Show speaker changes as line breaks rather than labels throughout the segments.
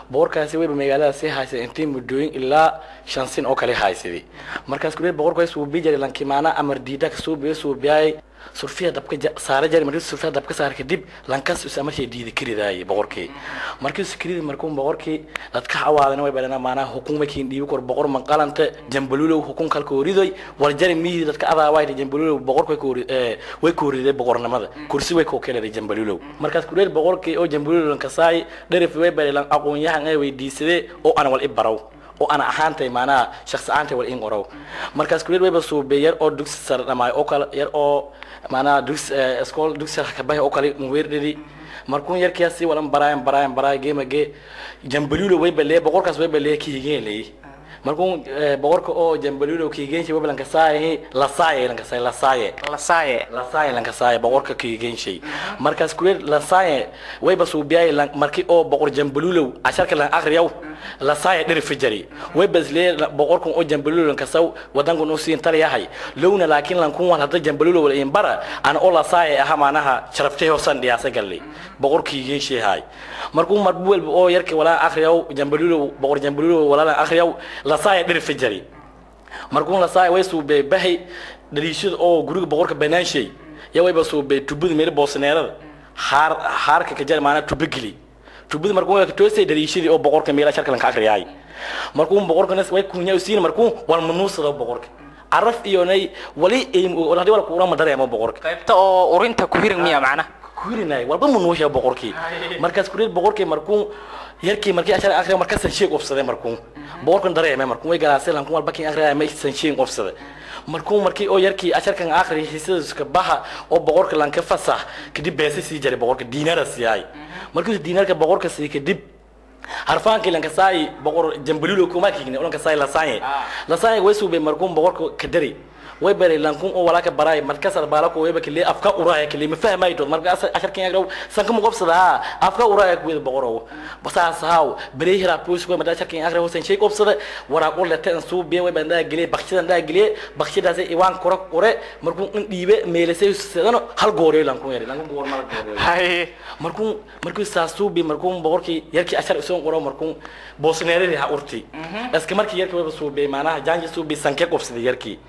boqorkaasi wayba magaalada sii haysaday intii muddooyin ilaa shan sin oo kale haysaday markaas kuleed boqorka way suubi jiray lankimaana amar diida ka suubiyo suubiyaay surfiya dabka saara jari markii surfiya dabka saar kadib lankas is amarkay diida karidaayay boqorkii markii sikiridi markuu boqorkii dadka cawaadana way badana maanaha hukun makiin dhiibi kor boqor manqalanta jambalulow hukun kalka horidoy war jari mihii dadka adaawayta jambalulow boqorka way koori way kooriday boqornimada kursi way koo keenay jambalulow markaas kuleed boqorkii oo jambalulow lankasaay dherif way badhay aqoon yahan ay weydiisadee oo ana wal i baraw oo ana ahaantay maanaha shakhsi ahaantay wal in qorow markaas kuleed wayba suubey yar oo dugsi sare dhamaayo oo kale yar oo maanaha dugsi iskool dugsi sare kabahay oo kale muweerdhidi markuun yarkiyaasi walan baraayan baraayan baraaya geema gee jambalulo wayba lee boqorkaas wayba lee kiigeen leey markuun boqorka oo jambalulo kiigeenshi wayba lankasaayahi lasaaye lankasaaye lasaaye
lasaaye
lasaaye lankasaaye boqorka kiigeenshi markaas kuleed lasaaye wayba suubiyaay markii oo boqor jambalulow casharka lan akriyaw lasaaye dhiri fijari wayba islee boqorkan oo jambalulow lankasaw wadankan u siin taliyahay lowna laakiin lankun wal hadda jambalulow wal in bara ana oo lasaaye aha maanaha sharaftay hoosan dhiyaasa galle boqor kiigeenshi hay markuu marbu walba oo yarka walaa akriyaw jambalulow boqor jambalulow walaa akriyaw lasaaye dhiri fijari markuu lasaaye way suubey bahay dhaliishada oo guriga boqorka banaanshay ya wayba suubey tubada meel boosneerada haar haarka kajar maanaa tuba geli tubada markuu way toosay dhaliishadii oo boqorka meela sharka lanka akriyaay markuu boqorkana way kunya usiin markuu wal manuusada boqorka araf iyo nay wali hadii wala kuura madareemo boqorka
qaybta oo urinta ku hirin miya macnaha
kurinay walba manuusha boqorkii markaas kureed boqorkii markuu yarkii markii ashar akhriya markaas san sheeg ofsaday markuu boqorkan dareemay markuu way galaasay lankuu walba kin akhriya ma san sheeg ofsaday markuu markii oo yarkii asharkan akhriya hisiska baha oo boqorka lanka fasax kadib beesay sii jaray boqorka diinara siiyay markii diinarka boqorka sii kadib harfaankii lankasaay boqor jambalulo kuma kiigne lankasaay lasaanye lasaanye way suubay markuu boqorka kadari way baray lankun oo walaaka baraay markaas baalako wayba kale afka uraaya kale ma fahmay dood marka asharkan yagrow sanka mu qobsada ha afka uraaya kuwada boqorow basaas haaw baray hira puus ko mada asharkan yagrow hosan shay qobsada wara qol lata an suu biye way banda gele bakshida nda gele bakshidaas iwaan koro kore markuu in dhiibe meelasay sidano hal gooriyo lankun yari lankun goor mal gooriyo
hay
markuu markuu saasuu bi markuu boqorkii yarkii ashar isoo qoro markuu boosneeradi ha urti iska markii yarkii wayba suu bi maanaha jaanji suu bi sanke qobsada yarkii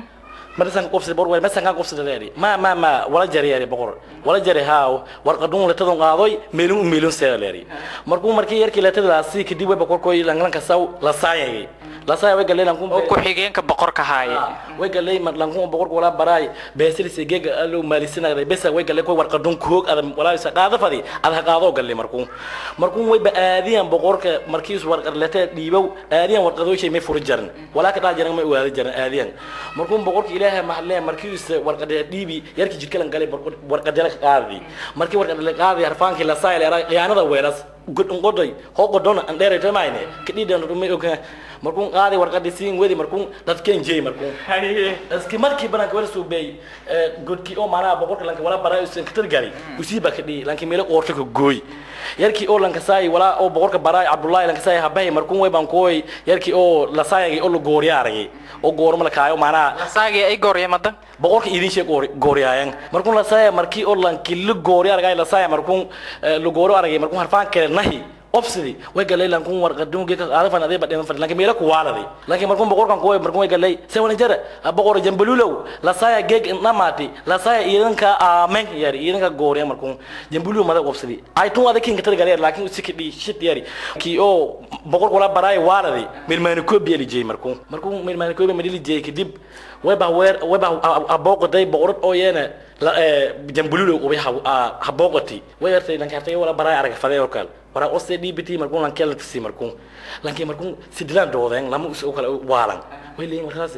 marsan qofsi bor way masan kan qofsi leeri ma ma ma wala jari yari boqor wala jari haaw war qadun la tadon qaadoy meelun meelun see leeri markuu markii yarkii la tadlaasi kadib way boqor koy langlan ka saw la saayay la saayay way galeen lankun
oo ku xigeenka boqorka haaye
way galeen mar lankun boqor wala baraay beesir si geega alo maalisina besa way galeen koy war qadun koog adam wala isa qaada fadi ada qaado galeen markuu markuu way baadiyan boqorka markii war qarlata dhiibow aadiyan war qadooy shay may furjaran wala ka dhaajaran may waada jaran aadiyan markuu boqorka ilaahay mahalle markii uu warqadee dhiibi yarkii jidkalan galay warqadee ka qaadi markii warqadee la qaadi harfaankii la saayay era qiyaanada weeras godon godoy ho godon an dheeray tamayne kidhidan rumay oga markuu qaadi warqadii siin wedi markuu dadkeen jeey markuu iski markii bananka wala soo beey godkii oo maana boqorka lanka wala baray usan ka targali usiiba ka dhii lanka meelo qoorta ka gooy yarkii oo lanka saay wala oo boqorka baray abdullahi lanka saay habay markuu way baan kooy yarkii oo la saayay oo la gooryaarayay oo goorma la kaayo maana
lasaagii ay gooryeemadan
boqorka idin sheeg gooriyaayan markuu la saaya markii oo lanki la gooriyo argay la saaya markuu la gooro argay markuu harfaan kale nahi obsidi way galay lankun warqadun geeka aadafan adee badheeman fadhi lanki meela ku waaladay laakiin markuu boqorkan kuway markuu way galay sewan jara boqor jambalulow la saaya geeg namaati la saaya iidanka aamen yari iidanka gooriya markuu jambalulow mada obsidi ay tun ada kinka tar galay laakiin usiki dhi shit yari ki oo boqorku la baraay waaladay milmaani koobi eli jeey markuu markuu milmaani koobi madili jeey kadib wayba weer wayba abooqaday boqorad oo yeena jambalulow ubay habooqati way yartay lanki hartay wala baraay arag faday oo kale wara ose dbt markuu lankee la tusi markuu lankii markuu sidilaan doodeen lama us u kale waalan way leeyihin markaas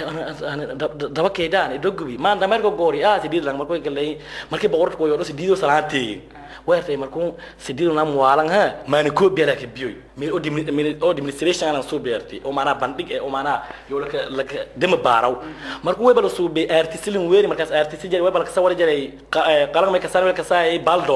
daba keydaan idogubi maan dameerka goori ah sidid lang markuu galay markii boqorka koyo dhasi diido salaantii weertay markuu sidido nam waalan ha maani koo biya laakiin biyoy meel oo dimni oo administration aan soo beertay oo maana bandhig ee oo maana yoo laka laka dema baaraw markuu way bala soo be artisilin weeri markaas artisil jari way bala ka sawir jaray qalan may ka sawir ka saay baldor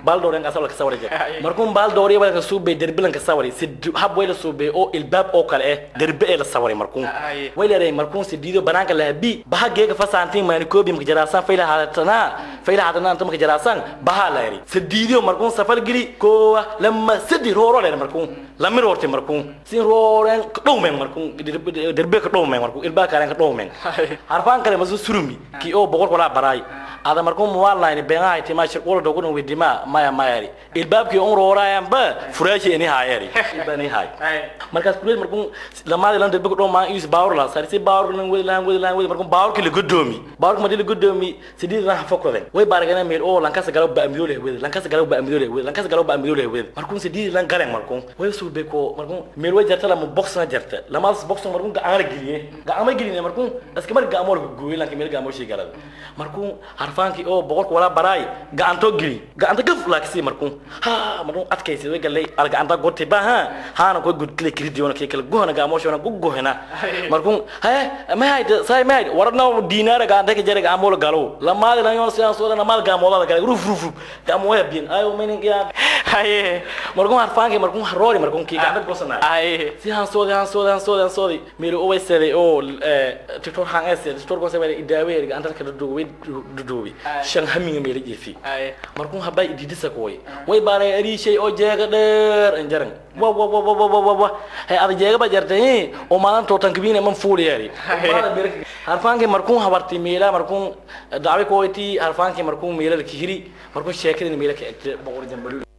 baal dooren asal ka sawari jira markuu baal dooriya wala ka suubay derbilan ka sawari si hab way la suubay oo ilbaab oo kale eh derbe ee la sawari markuu
Ay.
way leedahay markuu si diido banaanka la habi baha geega fasaantiin maani koobi marka jaraasan fayla haatana fayla haatana anta marka jaraasan baha la yari si diido markuu safal gili koowa lama sidi rooro leedahay markuu lama roortay markuu si rooren dhowmen markuu derbe derbe ka dhowmen markuu ilbaab kale ka dhowmen harfaan kale masu surumi ki oo boqol wala baray ada markuu muwaalayn beenaha itima shir wala dogon widima maya mayari ilbaabkii on roorayaan ba furaashi ini haayari ibani haay markaas kuleel markuu lamaadi lan derbe ka dhow maan is baawr la sarisi baawr lan wadi lan wadi lan wadi markuu baawr kile godoomi baawr ma dili godoomi sidii lan fokoden way baaragana meel oo lan kasa galo ba amido le wadi lan kasa galo ba amido le wadi lan kasa galo ba amido le wadi markuu sidii lan galen markuu way suu be ko markuu meel way jarta la mu box na jarta lamaas box markuu ga aan giliye ga aan giliye markuu aska mar ga amol gooyay lan meel ga amol shi galada markuu harfaankii oo boqolka wala baraay gacanto gili gacanta gaf laaksi markuu ha markuu adkaysi way galay al gacanta gotti ba ha haana ko gud kile kiridi wona kile gohna ga amol shona gugohna markuu he ma hayde sai ma hayde warna dinara gacanta ke jere ga amol galo lamaadi lan yon siyan so na mal ga amol ga ruf ruf ruf ga amol ya bin ayo menin ya
haye
markuu harfaankii markuu roori markuu ki gacanta gosana
haye
si han soodi han soodi han soodi han soodi meel oo weysade oo tiktok han ese tiktok ko sabay idaawe ga antar ka duduwi duduwi shan haminga meel jeefi
haye
markuu habay ididisa koy way baare ari shay oo jeega dheer an jaran wa wa wa wa wa wa wa hay ada jeega ba jartay oo maalan to tan kibine man fuuli yari harfaanki markuu habarti meela markuu daawi ko iti harfaanki markuu meela kihiri markuu sheekadin meela ka egte boqor jambalu